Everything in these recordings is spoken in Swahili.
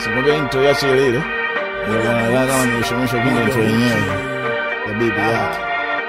Simwambia intro yache ile ile. Ndio kama nimeshomisha kwenye intro yenyewe ya bibi yake.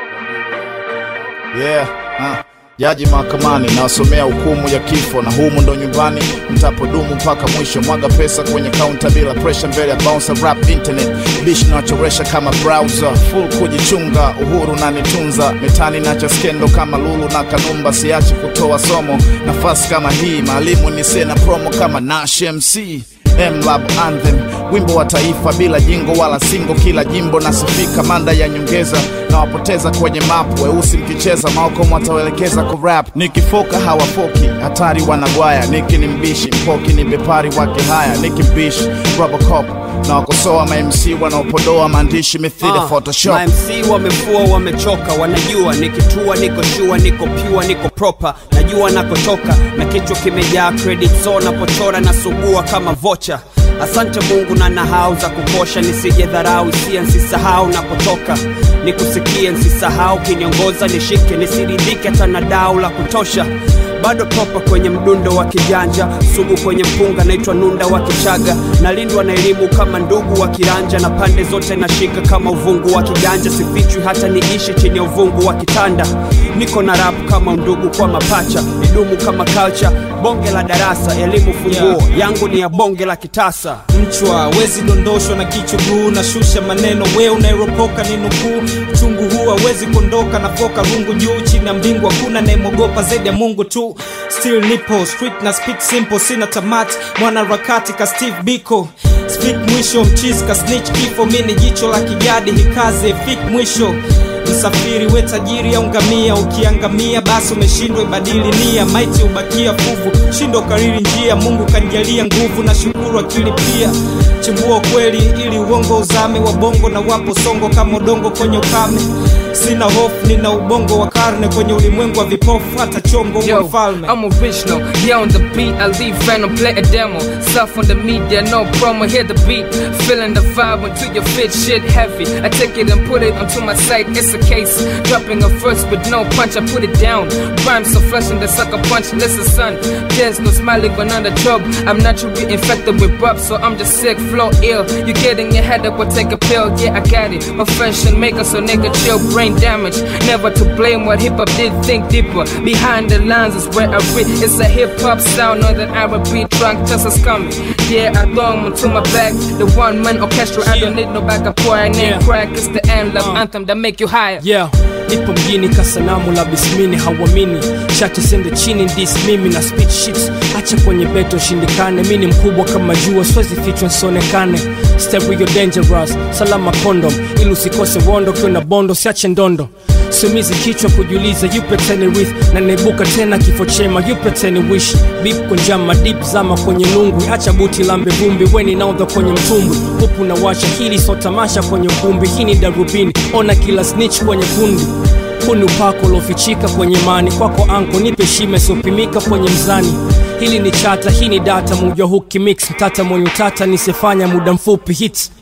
Yeah, ah. Jaji mahakamani nawasomea hukumu ya kifo, na humu ndo nyumbani mtapodumu mpaka mwisho. Mwaga pesa kwenye kaunta bila pressure, mbele ya bouncer rap internet bish nachoresha kama browser full kujichunga, uhuru na nitunza mitani nacha skendo kama Lulu na Kanumba, siachi kutoa somo nafasi kama hii, maalimu ni sena promo kama Nash MC Mlab Anthem, wimbo wa taifa bila jingo wala singo, kila jimbo nasifika, manda ya nyongeza na wapoteza kwenye map, weusi mkicheza maokomo watawelekeza ku rap, nikifoka hawafoki, hatari wanagwaya, niki ni mbishi mpoki ni bepari wake haya, niki mbishi Robocop na wakosoa ma MC wanaopodoa maandishi mithili Ah, Photoshop. ma MC wamefua wamechoka, wanajua nikitua, niko shua, niko pure, niko proper, najua nakotoka na kichwa kimejaa credit, so napochora na sugua kama vocha. Asante Mungu na nahau za kukosha, nisije dharau hisia, nsisahau napotoka, nikusikie, nsisahau kiniongoza, nishike, nisiridhike hata na dau la kutosha bado propa kwenye mdundo wa kijanja, sugu kwenye mpunga, naitwa nunda wa Kichaga, nalindwa na elimu kama ndugu wa kiranja, na pande zote nashika kama uvungu wa kiganja, sifichwi hata niishi chini ya uvungu wa kitanda, niko na rap kama ndugu kwa mapacha, nidumu kama culture, bonge la darasa, elimu funguo yangu ni ya bonge la kitasa. mchwa wezi dondoshwa na kichuguu na shusha maneno we unairopoka ni nukuu chungu huu hawezi kuondoka na foka rungu juu chini ya mbingu hakuna nayemogopa zaidi ya mungu tu still nipo street na speak simple sina tamati mwanaharakati ka steve biko speak mwisho mchizi ka snitch kifo mi ni jicho la kijadi hikaze fik mwisho msafiri we tajiri au ngamia ukiangamia basi umeshindwa ibadili nia maiti ubakia fuvu shindo kariri njia mungu kanijalia nguvu na shukuru akili pia chimbua kweli ili uongo uzame wa bongo na wapo songo kama udongo kwenye ukame sina hofu nina ubongo wa karne kwenye ulimwengu wa vipofu hata chongo wa Yo, mfalme I'm original. Yeah, on the beat, I leave random, play a demo. Self on the media, no promo, hear the beat. Feeling the vibe until your fit shit heavy. I take it and put it onto my site, it's a case. Dropping a verse with no punch, I put it down. Rhymes so fresh and the sucker punch, listen son. There's no smiling when on the job. I'm naturally infected with rub, so I'm just sick, flow ill. You get in your head up or take a pill, yeah, I got it. Profession maker, so nigga chill, brain damage. Never to blame what hip hop did, think deeper. Behind the lines is where I read. It's a hip hop sound, know that I repeat, drunk just as coming. Yeah, I throw 'em onto my back. The one man orchestra, I don't need no backup boy. I name Yeah. crack, it's the anthem, Uh. anthem that make you higher. yeah nipo mjini kasanamu la bismini hauamini shati sende chini dis mimi na speech sheets acha kwenye beto shindikane mi ni mkubwa kama jua swezi fichwa nsionekane stereo dangerous salama condom ili usikose wondo kiwa na bondo siache ndondo sumizi kichwa kujiuliza yupe teni with na naibuka tena kifo chema yupe teni wish bip kunjama dip zama kwenye nungwi acha buti lambe vumbi weni naudha kwenye mtumbwi hupu na washa hili so tamasha kwenye ukumbi hii ni darubini ona kila snitch kwenye kundi huu ni upako uliofichika kwenye mani kwako anko nipe shime siopimika kwenye mzani hili ni chata hii ni data muja huki mix mtata mwenye utata nisifanya muda mfupi hits